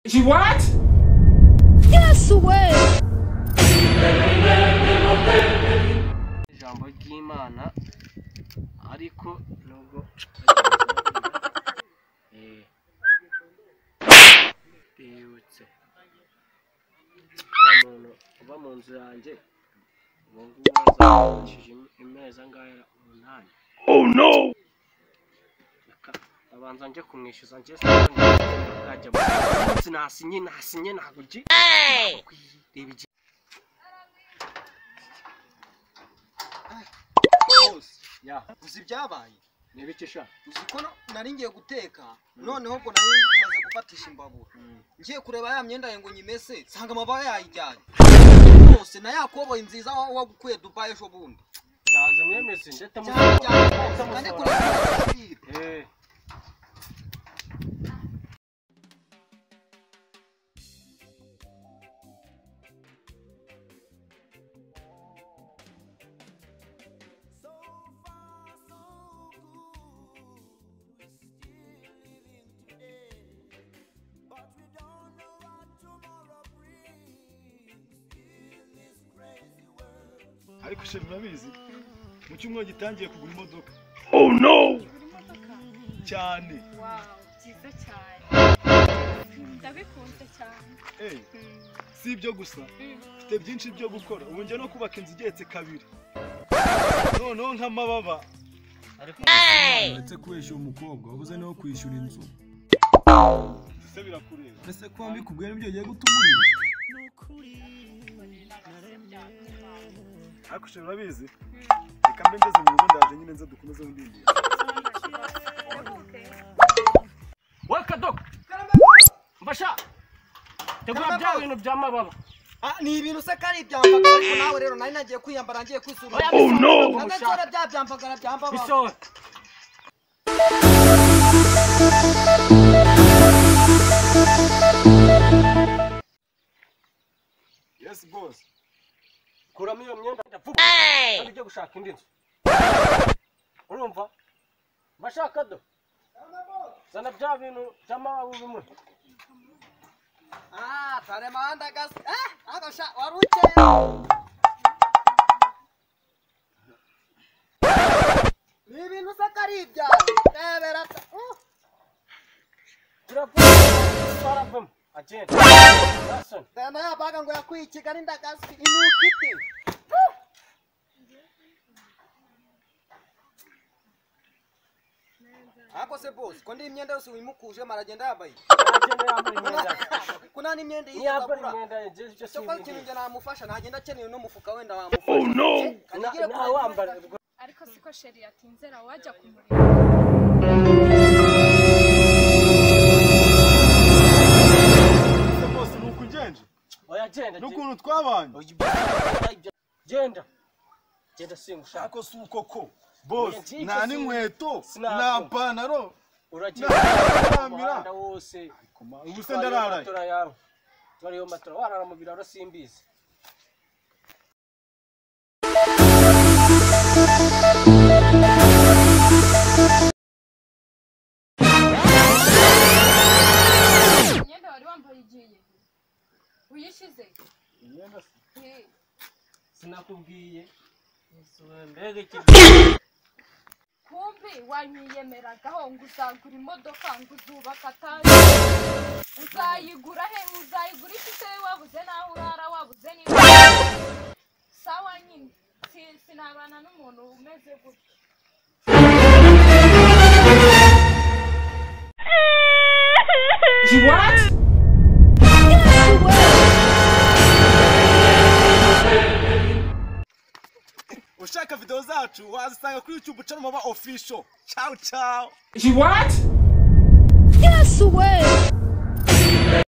She what? Yes way! ijambo ry'imana ariko nubwo Eh, bibutse wa muntu uba mu nzu yanjye ubu ngubu yazamukishije imeza ngaya umunani reka ndabanza njye kumwishyuza njye sinajya sinasinye nasinye ntabwo ugiye reba igihe bose ya uzi ibyabaye niba icyo ushaka uzi ko no- nari ngiye guteka Mm. noneho ubwo nari maze gufatisha imbabura ngiye kureba ya myenda yanjye ngo nyimese nsanga amababa yayijyanye rwose na ya koboyi nziza wa- wagukuye dubayi ejo bundi ndaza mwemeze ndetse cyane cyane rwose kane kuri musohora Eh. ariko se murabizi mu cyumweru gitangiye kugura imodoka Ugura imodoka? cyane Wow, byiza cyane. Ndabikunze cyane. Eh, si ibyo gusa mfite byinshi byo gukora ubu njya no kubaka inzu igeretse kabiri noneho nk'amababa uretse kwishyura umukobwa wabuze no kwishyura inzu ese birakureba ese ko mbikubwira nibyo ugiye guta umuriro ariko se murabizi reka mbe ngeze mu rugo ndaje nyine nze dukomeze bundi bundi Weka dogo mbasha tegura Karamba bya ko. bintu by'amababa Ah, ni ibintu se kari ibyambagara ariko nawe rero nari nagiye kwiyambara ngiye kwisura Oh no! nagatora bya byambagara byambababa bisohora yes boss kuramo iyo myenda ndavuga kandi ujye gushaka indi nzu urumva mbasha kado zana bya bintu by'amababa bimwe Ah, tare mahanda gasi ah agasha waruke ni ibintu se kari ibyawe rebera se Uh! turavuga twaravamo agenda Jason, Tena yabaga ngo yakwikiga n'indagasi inukiti. Ako se boss, ko ndi imyenda yose wimukuje maragenda yambaye. agenda yambaye imyenda Kuna ni imyenda iyi ntiyambara yagura. imyenda ye, ibyo si Cyo kwa kintu ibintu njye namufasha ntagenda akeneye no mufuka wenda wamufasha. Oh no. Na- nawe wambara ubwo Ariko siko sheri yatinzera wajya kumureba. ese boss ni uku ugenje oya genda genda. n'ukuntu twabanye Oya, ibyo- genda genda singushaka ariko si uko ko boss Oya, nta n'inkweto Sinako. nta panaro uragenda Nta- umuhanda wose ubu se ndararaye matora yawe twariyo matora warara mu biraro simbizi Imyenda wari wambaye igiye. Uyishyize? Eh, sinakubwiye mbega Kumbi wanyiyemeragaho ngo uzagura imodoka ngo uzubaka atari uzayigura he uzayigurisha se wabuze n'aho urara wabuze n'ibyo sawa nyine Si- sinabana n'umuntu umeze gutya She what? ushaka video zacu wazisanga kuri youtube channel mama official ciao ciao She what? yesu we